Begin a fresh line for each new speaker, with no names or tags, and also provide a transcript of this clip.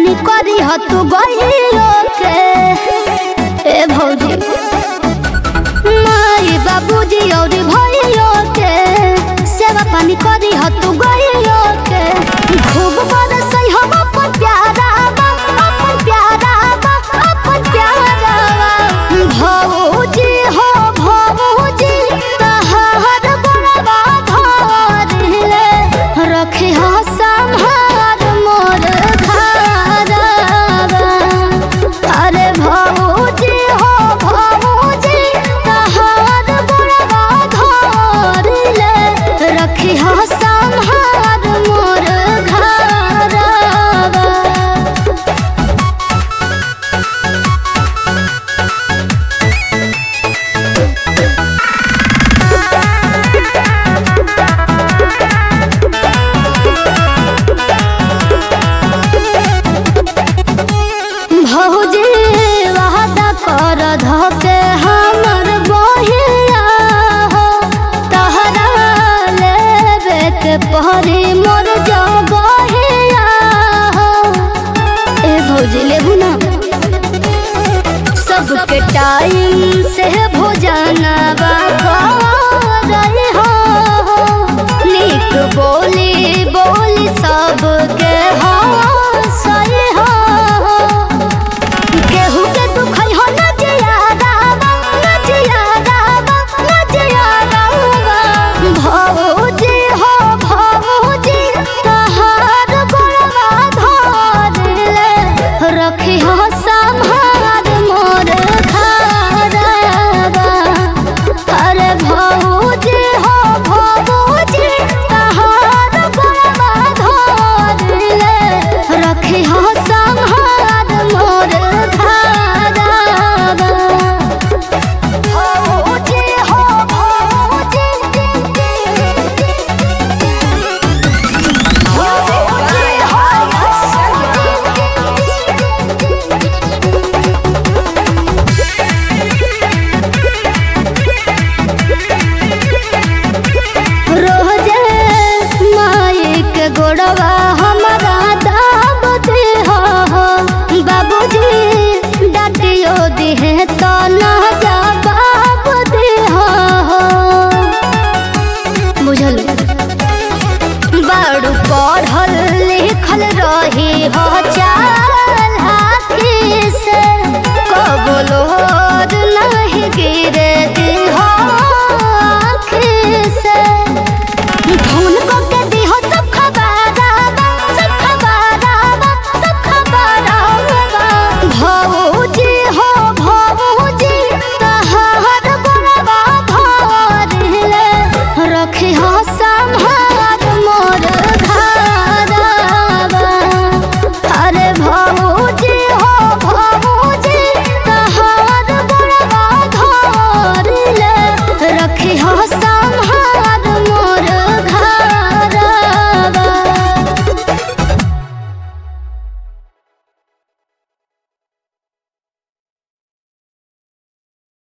पानी करी ह तू गइयो के ए भौजी माई बाबूजी और भइयो के सेवा पानी करी ह तू गइयो के खूब बरसई हम अपन प्यारा बा अपन प्यारा बा अपन प्यारा बा भौजी हो भौजी तहार बड़वा धरले रखी हो संहार मोर घरवा अरे भौजी हो भौजी तहार बड़वा धरले रखी हो संहार मोर घरवा भौजी वादा कर धके हमर बहिया हो तहरा लेबे के पहरी मोर जगहिया हो ए भौजी लेबू ना सबके टाइम से भोजनवा करई हो नीक बोली बोली सबके हो सही हो केहू के दुख हो न जियादा न जियादा न जियादा भौजी हो भौजी तहार गोड़वा धरले रखी हो संहार मोर घरवा अरे भौजी हो भौजी तहार गोड़वा धरले रखी हो संहार मोर घरवा भौजी हो भौजी रोजे माई के गोड़वा हमारा दाब दे हो बाबूजी डाटियो दिहे तो ना जवाब दे हो बुझल बड़ू पढ़ल लिखल रही हो चाल हाथी से कबो लोड नहीं गिरे